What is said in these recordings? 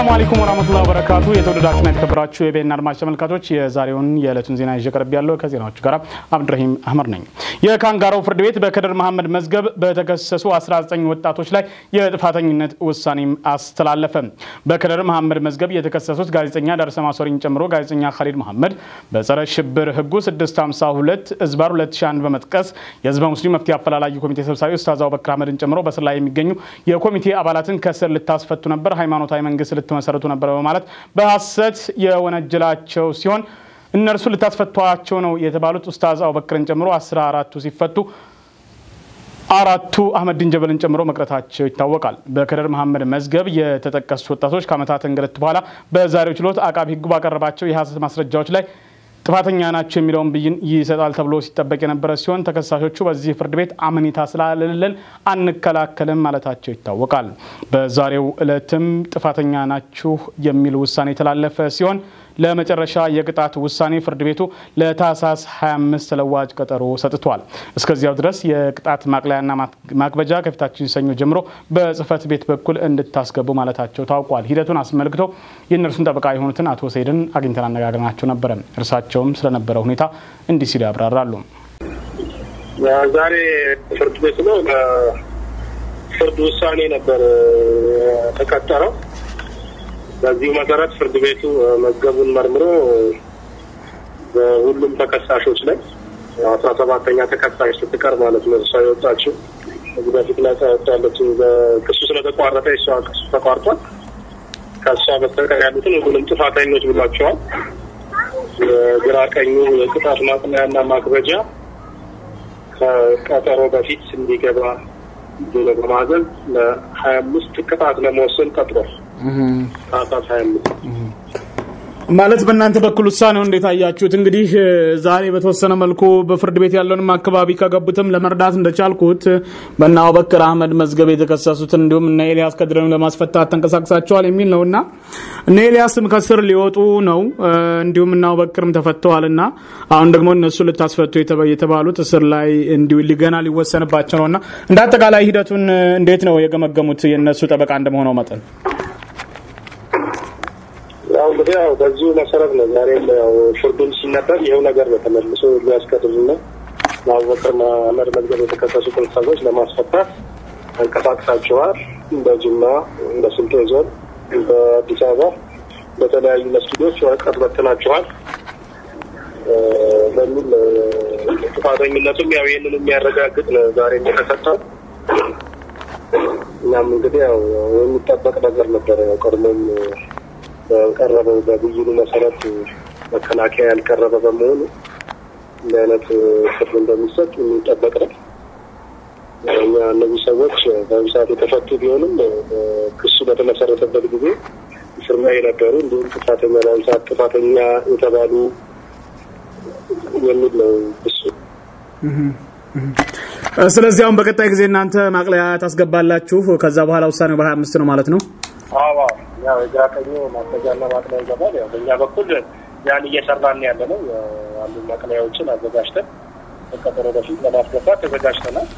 ሰላሙ አለይኩም ወራህመቱላሂ ወበረካቱ። የተወደዳችሁና የተከበራችሁ የቤና አድማጭ ተመልካቾች የዛሬውን የዕለቱን ዜና ይዤ ቀርብ ያለው ከዜናዎቹ ጋር አብድረሂም አህመድ ነኝ። የካንጋሮ ፍርድ ቤት በከድር መሐመድ መዝገብ በተከሰሱ 19 ወጣቶች ላይ የጥፋተኝነት ውሳኔም አስተላለፈ። በከድር መሐመድ መዝገብ የተከሰሱት ጋዜጠኛ ዳርሰማ ሶሪን ጨምሮ ጋዜጠኛ ካሊድ መሐመድ በጸረ ሽብር ህጉ 652 እዝባር 2001 በመጥቀስ የህዝበ ሙስሊም መፍትሄ አፈላላጊ ኮሚቴ ሰብሳቢ ኡስታዝ አቡበክር አህመድን ጨምሮ በስር ላይ የሚገኙ የኮሚቴ አባላትን ከስር ልታስፈቱ ነበር፣ ሃይማኖታዊ መንግስት ልትመሰረቱ ነበር በማለት በሀሰት የወነጀላቸው ሲሆን እነርሱ ልታስፈቷቸው ነው የተባሉት ኡስታዝ አቡበክርን ጨምሮ አስራ አራቱ ሲፈቱ አራቱ አህመድን ጀበልን ጨምሮ መቅረታቸው ይታወቃል። በከድር መሐመድ መዝገብ የተጠቀሱት ወጣቶች ከዓመታት እንግልት በኋላ በዛሬው ችሎት አቃቢ ህጉ ባቀረባቸው የሀሰት ማስረጃዎች ላይ ጥፋተኛ ናቸው የሚለውን ብይን ይሰጣል ተብሎ ሲጠበቅ የነበረ ሲሆን ተከሳሾቹ በዚህ ፍርድ ቤት አመኔታ ስላለለን አንከላከልም ማለታቸው ይታወቃል። በዛሬው ዕለትም ጥፋተኛ ናችሁ የሚል ውሳኔ የተላለፈ ሲሆን ለመጨረሻ የቅጣት ውሳኔ ፍርድ ቤቱ ለታህሳስ 25 ተለዋጭ ቀጠሮ ሰጥቷል። እስከዚያው ድረስ የቅጣት ማቅለያና ማክበጃ ከፊታችን ሰኞ ጀምሮ በጽህፈት ቤት በኩል እንድታስገቡ ማለታቸው ታውቋል። ሂደቱን አስመልክቶ የእነርሱን ጠበቃ የሆኑትን አቶ ሰይድን አግኝተን አነጋግረናቸው ነበረ። እርሳቸውም ስለነበረው ሁኔታ እንዲህ ሲሉ ያብራራሉ። ዛሬ ፍርድ ቤት ነው ፍርድ ውሳኔ ነበር ተቀጠረው። በዚሁ መሰረት ፍርድ ቤቱ መዝገቡን መርምሮ በሁሉም ተከሳሾች ላይ አስራ ሰባተኛ ተከሳሽ ስትቀር ማለት ነው እሷ የወጣችው እዚህ በፊት ነጻ ያወጣለችው ክሱ ስለተቋረጠ እሷ ክሱ ተቋርጧል። ከእሷ በስተቀር ያሉትን ሁሉንም ጥፋተኞች ብሏቸዋል። የግራ ቀኙ የቅጣት ማቅለያና ማክበጃ ከቀጠሮ በፊት እንዲገባ ብሎ በማዘዝ ለሀያ አምስት ቅጣት ለመወሰን ቀጥሯል። ታህሳስ ሀያ አምስት ማለት በእናንተ በኩል ውሳኔው እንዴት አያችሁት? እንግዲህ ዛሬ በተወሰነ መልኩ በፍርድ ቤት ያለውንም አካባቢ ከገቡትም ለመርዳት እንደቻልኩት በእነ አቡበክር አህመድ መዝገብ የተከሰሱትን እንዲሁም እነ ኤልያስ ከድርን ለማስፈታት ተንቀሳቅሳቸዋል የሚል ነው እና እነ ኤልያስም ከስር ሊወጡ ነው እንዲሁም እነ አቡበክርም ተፈተዋል እና አሁን ደግሞ እነሱ ልታስፈቱ የተባሉት እስር ላይ እንዲሁ ሊገና ሊወሰንባቸው ነው እና እንደ አጠቃላይ ሂደቱን እንዴት ነው የገመገሙት? የእነሱ ጠበቃ እንደመሆነው መጠን ያው እንግዲህ ያው በዚሁ መሰረት ነው ዛሬም ያው ፍርዱን ሲነበብ ይኸው ነገር ነው ተመልሶ ሊያስቀድምና በአቡበክር መሐመድ መዝገብ የተከሰሱትን ሰዎች ለማስፈታት ተንቀሳቅሳቸዋል። በጅማ፣ በስልጤ ዞን፣ በአዲስ አበባ በተለያዩ መስጊዶች ወረቀት በትናቸዋል በሚል ጥፋተኝነቱም ያው ይህንን የሚያረጋግጥ ነው ዛሬ የተሰጠው። እኛም እንግዲህ ያው የሚጠበቅ ነገር ነበረ ያው ቀድሞም በቀረበው በብይኑ መሰረት መከላከያ ያልቀረበ በመሆኑ እንዲህ አይነት ፍርድ እንደሚሰጥ የሚጠበቅ ነው። እኛ እነዚህ ሰዎች በዚህ ሰዓት የተፈቱ ቢሆንም ክሱ በተመሰረተበት ጊዜ እስር ላይ የነበሩ እንዲሁም ጥፋተኛ በአሁኑ ሰዓት ጥፋተኛ የተባሉ የሚል ነው ክሱ። ስለዚህ አሁን በቀጣይ ጊዜ እናንተ ማቅለያ ታስገባላችሁ። ከዛ በኋላ ውሳኔው በሀያ አምስት ነው ማለት ነው። አዎ ያው የግራ ቀኙ ማስረጃና ማቅለያ ይገባል። ያው በእኛ በኩል ያን እየሰራን ያለ ነው። አንዱ ማቅለያዎችን አዘጋጅተን ከቀጠሮ በፊት ለማስገባት ተዘጋጅተናል።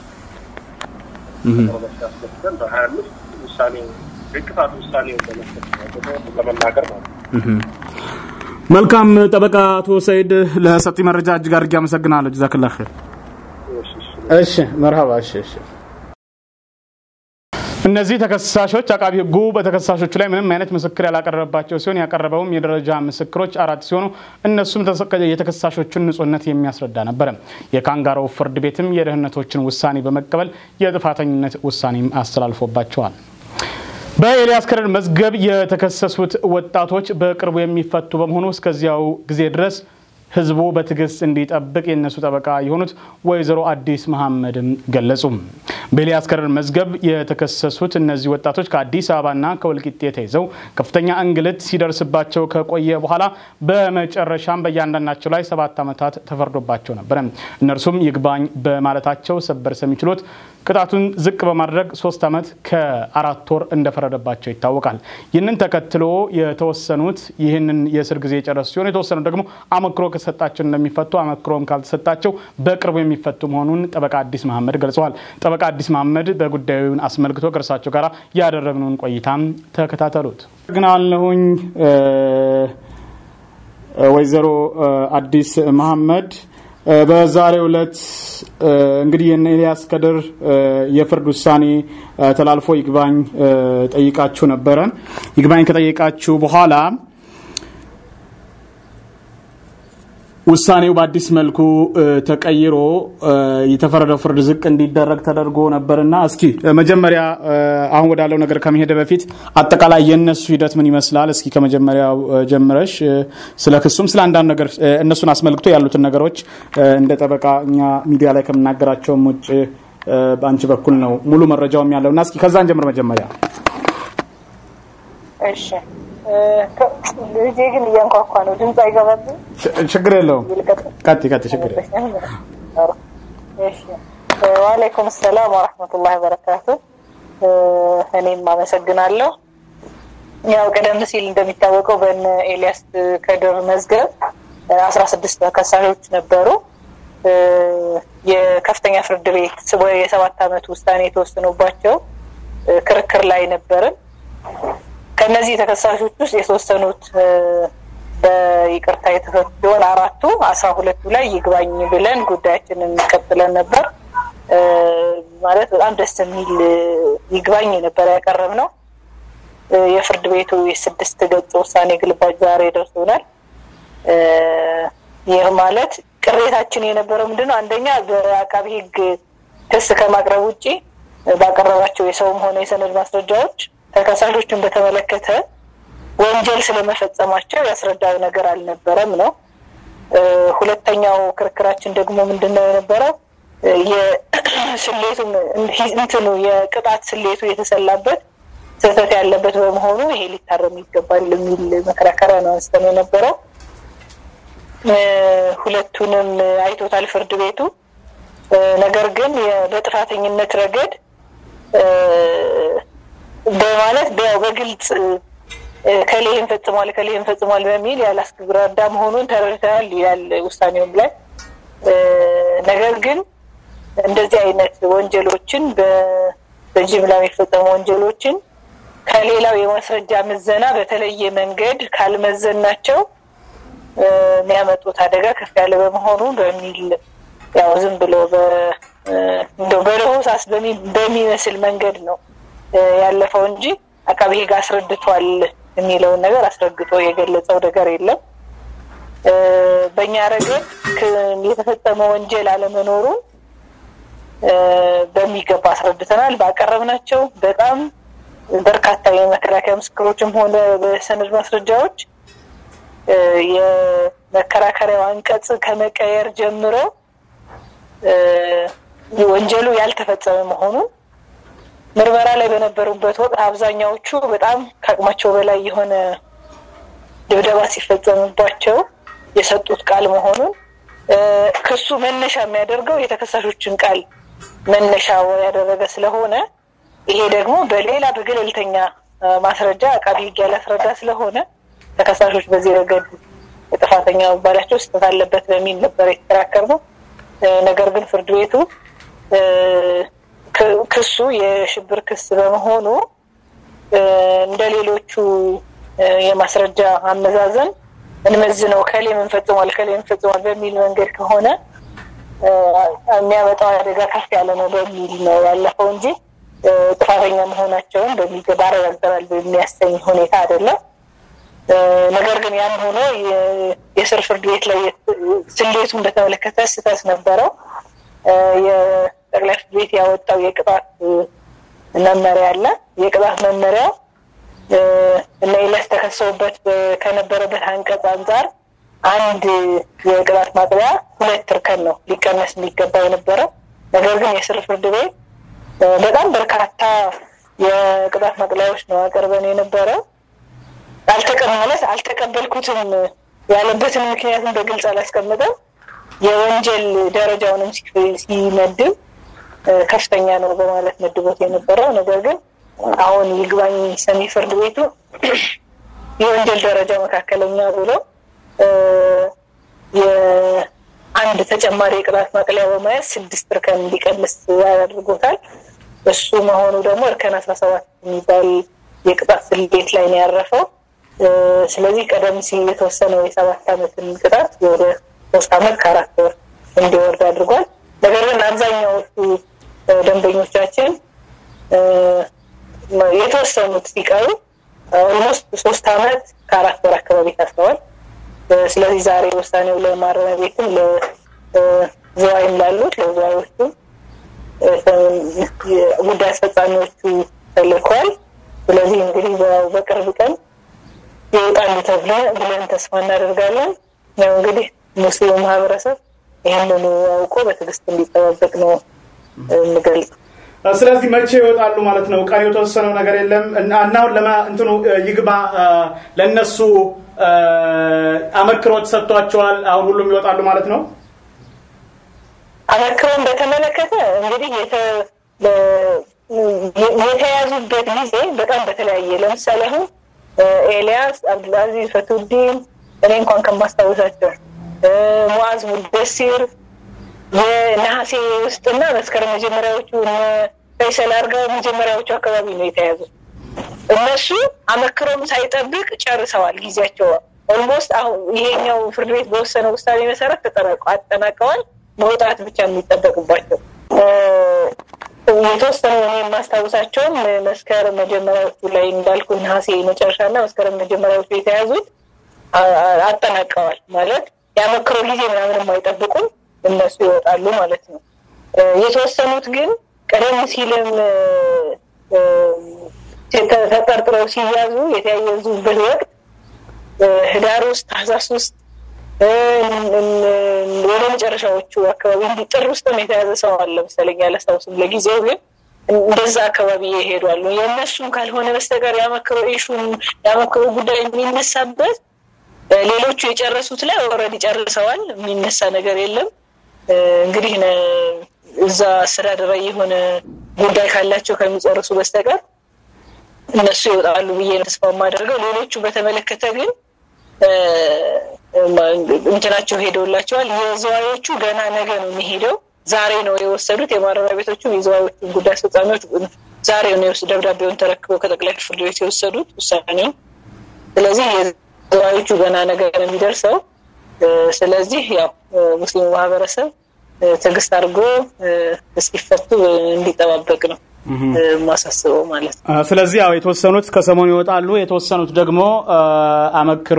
ቀጠሮ በፊት አስገብተን በሀያ አምስት ውሳኔ የቅጣት ውሳኔ ለመስጠት ለመናገር ማለት ነው። መልካም ጠበቃ አቶ ሰይድ ለሰጡኝ መረጃ እጅግ አድርጌ አመሰግናለሁ። ጀዛክላ ኸይር። እሺ መርሀባ። እሺ እሺ። እነዚህ ተከሳሾች አቃቢ ሕጉ በተከሳሾቹ ላይ ምንም አይነት ምስክር ያላቀረበባቸው ሲሆን ያቀረበውም የደረጃ ምስክሮች አራት ሲሆኑ እነሱም የተከሳሾቹን ንጹህነት የሚያስረዳ ነበረ። የካንጋሮ ፍርድ ቤትም የደህንነቶችን ውሳኔ በመቀበል የጥፋተኝነት ውሳኔም አስተላልፎባቸዋል። በኤልያስ ከድር መዝገብ የተከሰሱት ወጣቶች በቅርቡ የሚፈቱ በመሆኑ እስከዚያው ጊዜ ድረስ ህዝቡ በትዕግስት እንዲጠብቅ የእነሱ ጠበቃ የሆኑት ወይዘሮ አዲስ መሐመድም ገለጹ። በኤልያስ ከድር መዝገብ የተከሰሱት እነዚህ ወጣቶች ከአዲስ አበባና ከወልቂጤ ተይዘው ከፍተኛ እንግልት ሲደርስባቸው ከቆየ በኋላ በመጨረሻም በእያንዳንዳቸው ላይ ሰባት ዓመታት ተፈርዶባቸው ነበረ። እነርሱም ይግባኝ በማለታቸው ሰበር ሰሚ ችሎት ቅጣቱን ዝቅ በማድረግ ሶስት ዓመት ከአራት ወር እንደፈረደባቸው ይታወቃል። ይህንን ተከትሎ የተወሰኑት ይህንን የእስር ጊዜ የጨረሱ ሲሆን የተወሰኑት ደግሞ አመክሮ ከሰጣቸው እንደሚፈቱ አመክሮም ካልተሰጣቸው በቅርቡ የሚፈቱ መሆኑን ጠበቃ አዲስ መሐመድ ገልጸዋል። ጠበቃ አዲስ መሐመድ በጉዳዩን አስመልክቶ ከእርሳቸው ጋር ያደረግነውን ቆይታም ተከታተሉት። ግናለሁኝ ወይዘሮ አዲስ መሐመድ በዛሬው ዕለት እንግዲህ የነ ኤልያስ ከድር የፍርድ ውሳኔ ተላልፎ ይግባኝ ጠይቃችሁ ነበረ። ይግባኝ ከጠየቃችሁ በኋላ ውሳኔው በአዲስ መልኩ ተቀይሮ የተፈረደው ፍርድ ዝቅ እንዲደረግ ተደርጎ ነበርና እስኪ መጀመሪያ አሁን ወዳለው ነገር ከመሄደ በፊት አጠቃላይ የእነሱ ሂደት ምን ይመስላል? እስኪ ከመጀመሪያው ጀምረሽ ስለ ክሱም ስለ አንዳንድ ነገር እነሱን አስመልክቶ ያሉትን ነገሮች እንደ ጠበቃ እኛ ሚዲያ ላይ ከምናገራቸውም ውጭ በአንቺ በኩል ነው ሙሉ መረጃውም ያለው እና እስኪ ከዛን ጀምር መጀመሪያ። እሺ ልጄ ግን እያንኳኳ ነው። ድምፅ አይገባብኝ። ችግር የለውም። ቀጥ ቀጥ ችግር ዋሌይኩም ሰላም ወረሕመቱላሂ ወበረካቱ። እኔም አመሰግናለሁ። ያው ቀደም ሲል እንደሚታወቀው በነ ኤልያስ ከድር መዝገብ አስራ ስድስት ተከሳሾች ነበሩ። የከፍተኛ ፍርድ ቤት የሰባት ዓመት ውሳኔ የተወሰኑባቸው ክርክር ላይ ነበርን። ከእነዚህ ተከሳሾች ውስጥ የተወሰኑት በይቅርታ የተፈቱ ሲሆን አራቱ አስራ ሁለቱ ላይ ይግባኝ ብለን ጉዳያችንን ቀጥለን ነበር። ማለት በጣም ደስ የሚል ይግባኝ ነበር ያቀረብ ነው። የፍርድ ቤቱ የስድስት ገጽ ውሳኔ ግልባጭ ዛሬ ደርሶናል። ይህ ማለት ቅሬታችን የነበረው ምንድን ነው? አንደኛ በአቃቢ ሕግ ክስ ከማቅረብ ውጭ ባቀረባቸው የሰውም ሆነ የሰነድ ማስረጃዎች ተከሳሾችን በተመለከተ ወንጀል ስለመፈጸማቸው ያስረዳው ነገር አልነበረም ነው። ሁለተኛው ክርክራችን ደግሞ ምንድን ነው የነበረው የስሌቱ እንትኑ የቅጣት ስሌቱ የተሰላበት ስህተት ያለበት በመሆኑ ይሄ ሊታረም ይገባል የሚል መከራከሪያ ነው አንስተን የነበረው። ሁለቱንም አይቶታል ፍርድ ቤቱ። ነገር ግን በጥፋተኝነት ረገድ በማለት ያው በግልጽ ከሌህን ፈጽሟል ከሌህን ፈጽሟል በሚል ያላስረዳ መሆኑን ተረድተናል ይላል ውሳኔውም ላይ። ነገር ግን እንደዚህ አይነት ወንጀሎችን በጅምላ የሚፈጸሙ ወንጀሎችን ከሌላው የማስረጃ ምዘና በተለየ መንገድ ካልመዘናቸው የሚያመጡት አደጋ ከፍ ያለ በመሆኑ በሚል ያው ዝም ብሎ እንደው በለሆሳስ በሚመስል መንገድ ነው ያለፈው እንጂ አቃቤ ሕግ አስረድቷል የሚለውን ነገር አስረግጦ የገለጸው ነገር የለም። በእኛ ረገድ የተፈጸመ ወንጀል አለመኖሩን በሚገባ አስረድተናል። ባቀረብናቸው በጣም በርካታ የመከላከያ ምስክሮችም ሆነ በሰነድ ማስረጃዎች የመከራከሪያው አንቀጽ ከመቀየር ጀምሮ ወንጀሉ ያልተፈጸመ መሆኑን ምርመራ ላይ በነበሩበት ወቅት አብዛኛዎቹ በጣም ከአቅማቸው በላይ የሆነ ድብደባ ሲፈጸምባቸው የሰጡት ቃል መሆኑን ክሱ መነሻ የሚያደርገው የተከሳሾችን ቃል መነሻ ያደረገ ስለሆነ ይሄ ደግሞ በሌላ በገለልተኛ ማስረጃ አቃቢ ሕግ ያላስረዳ ስለሆነ ተከሳሾች በዚህ ረገድ ጥፋተኛ መባላቸው ስህተት አለበት በሚል ነበር የተከራከር ነው። ነገር ግን ፍርድ ቤቱ ክሱ የሽብር ክስ በመሆኑ እንደ ሌሎቹ የማስረጃ አመዛዘን እንመዝነው ከሌ ምን ፈጽሟል ከሌ ምን ፈጽሟል በሚል መንገድ ከሆነ የሚያመጣው አደጋ ከፍ ያለ ነው በሚል ነው ያለፈው እንጂ ጥፋተኛ መሆናቸውን በሚገባ አረጋግጠናል በሚያሰኝ ሁኔታ አይደለም። ነገር ግን ያም ሆኖ የስር ፍርድ ቤት ላይ ስሌቱን በተመለከተ ስህተት ነበረው። የጠቅላይ ፍርድ ቤት ያወጣው የቅጣት መመሪያ አለ። የቅጣት መመሪያው እነ ኢልያስ ተከሰውበት ከነበረበት አንቀጽ አንጻር አንድ የቅጣት ማቅለያ ሁለት እርከን ነው ሊቀነስ የሚገባ የነበረው። ነገር ግን የስር ፍርድ ቤት በጣም በርካታ የቅጣት ማቅለያዎች ነው አቅርበን የነበረው። አልተቀ ማለት አልተቀበልኩትም ያለበትን ምክንያቱም በግልጽ አላስቀምጠም። የወንጀል ደረጃውንም ሲመድብ ከፍተኛ ነው በማለት መድቦት የነበረው ነገር ግን አሁን ይግባኝ ሰሚ ፍርድ ቤቱ የወንጀል ደረጃ መካከለኛ ብሎ የአንድ ተጨማሪ የቅጣት ማቅለያ በመያዝ ስድስት እርከን እንዲቀንስ ያደርጎታል። እሱ መሆኑ ደግሞ እርከን አስራ ሰባት የሚባል የቅጣት ስሌት ላይ ነው ያረፈው። ስለዚህ ቀደም ሲል የተወሰነው የሰባት ዓመትን ቅጣት ወደ ሶስት ዓመት ከአራት ወር እንዲወርድ አድርጓል። ነገር ግን አብዛኛዎቹ ደንበኞቻችን የተወሰኑት ሲቀሩ ኦልሞስት ሶስት ዓመት ከአራት ወር አካባቢ ታስረዋል። ስለዚህ ዛሬ ውሳኔው ለማረሚያ ቤትም ለዝዋይም ላሉት ለዝዋዮቹ ጉዳይ አስፈጻሚዎቹ ተልከዋል። ስለዚህ እንግዲህ በቅርብ ቀን ይወጣሉ ተብለ ብለን ተስፋ እናደርጋለን። ያው እንግዲህ ሙስሊሙ ማህበረሰብ ይህንኑ አውቆ በትዕግስት እንዲጠባበቅ ነው እንገልጽ። ስለዚህ መቼ ይወጣሉ ማለት ነው? ቀን የተወሰነው ነገር የለም እና አሁን ለማ እንትኑ ይግባ ለእነሱ አመክሮ ተሰጥቷቸዋል። አሁን ሁሉም ይወጣሉ ማለት ነው። አመክሮን በተመለከተ እንግዲህ የተያዙበት ጊዜ በጣም በተለያየ ለምሳሌ አሁን ኤልያስ፣ አብዱልአዚዝ፣ ፈቱዲን እኔ እንኳን ከማስታወሳቸው ሙዓዝ ሙደሲር የነሐሴ ውስጥና መስከረም መጀመሪያዎቹ ፈይሰል አርጋው መጀመሪያዎቹ አካባቢ ነው የተያዙ። እነሱ አመክሮም ሳይጠብቅ ጨርሰዋል ጊዜያቸው። ኦልሞስት አሁን ይሄኛው ፍርድ ቤት በወሰነው ውሳኔ መሰረት አጠናቀዋል። መውጣት ብቻ የሚጠበቅባቸው የተወሰኑ እኔ የማስታውሳቸውም መስከረም መጀመሪያዎቹ ላይ እንዳልኩ ነሐሴ መጨረሻና መስከረም መጀመሪያዎቹ የተያዙት አጠናቀዋል ማለት የአመክሮ ጊዜ ምናምንም አይጠብቁም። እነሱ ይወጣሉ ማለት ነው። የተወሰኑት ግን ቀደም ሲልም ተጠርጥረው ሲያዙ የተያያዙበት ወቅት ህዳር ውስጥ፣ ታህሳስ ውስጥ ወደ መጨረሻዎቹ አካባቢ እንዲህ ጥር ውስጥም የተያዘ ሰው አለ መሰለኝ አላስታውስም። ለጊዜው ግን እንደዛ አካባቢ ይሄዷሉ። የእነሱም ካልሆነ በስተቀር ያመክሮ ኢሹን ያመክሮ ጉዳይ የሚነሳበት ሌሎቹ የጨረሱት ላይ ኦልሬዲ ጨርሰዋል። የሚነሳ ነገር የለም። እንግዲህ እዛ አስተዳደራዊ የሆነ ጉዳይ ካላቸው ከሚጨርሱ በስተቀር እነሱ ይወጣሉ ብዬ ተስፋ የማደርገው። ሌሎቹ በተመለከተ ግን እንትናቸው ሄደውላቸዋል። የዘዋዮቹ ገና ነገ ነው የሚሄደው። ዛሬ ነው የወሰዱት። የማረሚያ ቤቶቹ የዘዋዮቹ ጉዳይ አስፈጻሚዎች ዛሬ ነው ደብዳቤውን ተረክበው ከጠቅላይ ፍርድ ቤት የወሰዱት ውሳኔው። ስለዚህ ዘዋዮቹ ገና ነገ ነው የሚደርሰው። ስለዚህ ያው ሙስሊሙ ማህበረሰብ ትዕግስት አድርጎ እስኪፈቱ እንዲጠባበቅ ነው ማሳስበው ማለት ነው። ስለዚህ ያው የተወሰኑት ከሰሞኑ ይወጣሉ፣ የተወሰኑት ደግሞ አመክሮ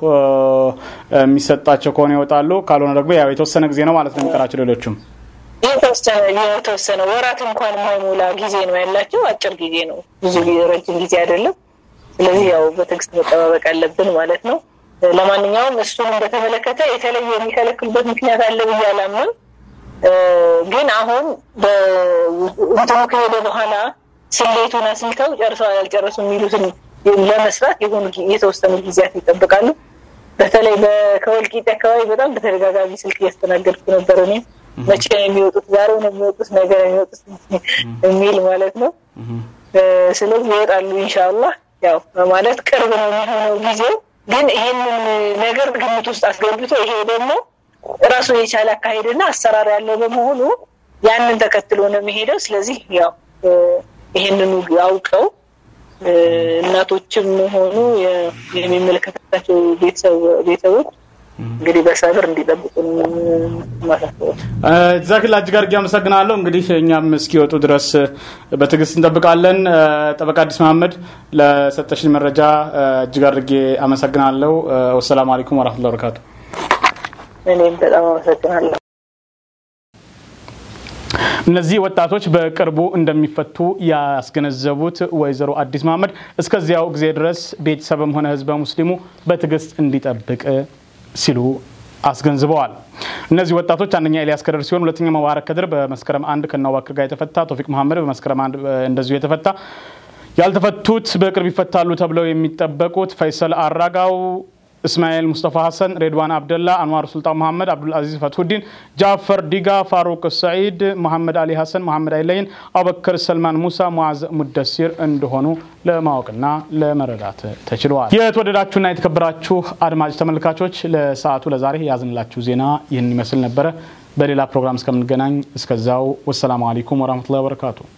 የሚሰጣቸው ከሆነ ይወጣሉ። ካልሆነ ደግሞ ያው የተወሰነ ጊዜ ነው ማለት ነው የሚቀራቸው። ሌሎቹም የተወሰነ ወራት እንኳን የማይሞላ ጊዜ ነው ያላቸው። አጭር ጊዜ ነው፣ ብዙ ረጅም ጊዜ አይደለም። ስለዚህ ያው በትዕግስት መጠባበቅ አለብን ማለት ነው። ለማንኛውም እሱንም በተመለከተ የተለየ የሚከለክሉበት ምክንያት አለ ብዬ አላምንም። ግን አሁን እንትኑ ከሄደ በኋላ ስሌቱን አስልተው ጨርሰው ያልጨረሱ የሚሉትን ለመስራት የሆኑ የተወሰኑ ጊዜያት ይጠብቃሉ። በተለይ ከወልቂጤ አካባቢ በጣም በተደጋጋሚ ስልክ እያስተናገድኩ ነበር። እኔም መቼ ነው የሚወጡት? ዛሬ ነው የሚወጡት? ነገ ነው የሚወጡት? የሚል ማለት ነው። ስለዚህ ይወጣሉ ኢንሻአላህ። ያው ማለት ቅርብ ነው የሚሆነው ጊዜው። ግን ይህንን ነገር ግምት ውስጥ አስገብቶ ይሄ ደግሞ ራሱን የቻለ አካሄድና አሰራር ያለው በመሆኑ ያንን ተከትሎ ነው የሚሄደው። ስለዚህ ያው ይህንኑ አውቀው እናቶችም ሆኑ የሚመለከታቸው ቤተሰቦች እንግዲህ በሰብር እንዲጠብቁ ማሳሰብ። ዛክላ እጅግ አድርጌ አመሰግናለሁ። እንግዲህ እኛም እስኪወጡ ድረስ በትዕግስት እንጠብቃለን። ጠበቃ አዲስ መሀመድ ለሰጠሽኝ መረጃ እጅግ አድርጌ አመሰግናለሁ። ወሰላሙ አለይኩም ወረህመቱላሂ ወበረካቱ። እኔም በጣም አመሰግናለሁ። እነዚህ ወጣቶች በቅርቡ እንደሚፈቱ ያስገነዘቡት ወይዘሮ አዲስ መሀመድ እስከዚያው ጊዜ ድረስ ቤተሰብም ሆነ ህዝበ ሙስሊሙ በትዕግስት እንዲጠብቅ ሲሉ አስገንዝበዋል። እነዚህ ወጣቶች አንደኛ ኤልያስ ከድር ሲሆን ሁለተኛ መባረክ ከድር በመስከረም አንድ ከናዋክር ጋር የተፈታ፣ ቶፊቅ መሀመድ በመስከረም አንድ እንደዚሁ የተፈታ፣ ያልተፈቱት በቅርብ ይፈታሉ ተብለው የሚጠበቁት ፈይሰል አራጋው እስማኤል ሙስጠፋ ሀሰን፣ ሬድዋን አብደላ፣ አንዋር ሱልጣን መሐመድ፣ አብዱልአዚዝ ፈትሁዲን፣ ጃፈር ዲጋ፣ ፋሩቅ ሰዒድ፣ መሐመድ አሊ ሀሰን፣ መሐመድ አይለይን፣ አቡበከር ሰልማን ሙሳ፣ ሙዓዝ ሙደሲር እንደሆኑ ለማወቅና ለመረዳት ተችሏል። የተወደዳችሁና የተከበራችሁ አድማጭ ተመልካቾች ለሰዓቱ ለዛሬ ያዝንላችሁ ዜና ይህን ይመስል ነበረ። በሌላ ፕሮግራም እስከምንገናኝ እስከዛው ወሰላሙ አለይኩም ወራህመቱላሂ ወበረካቱ።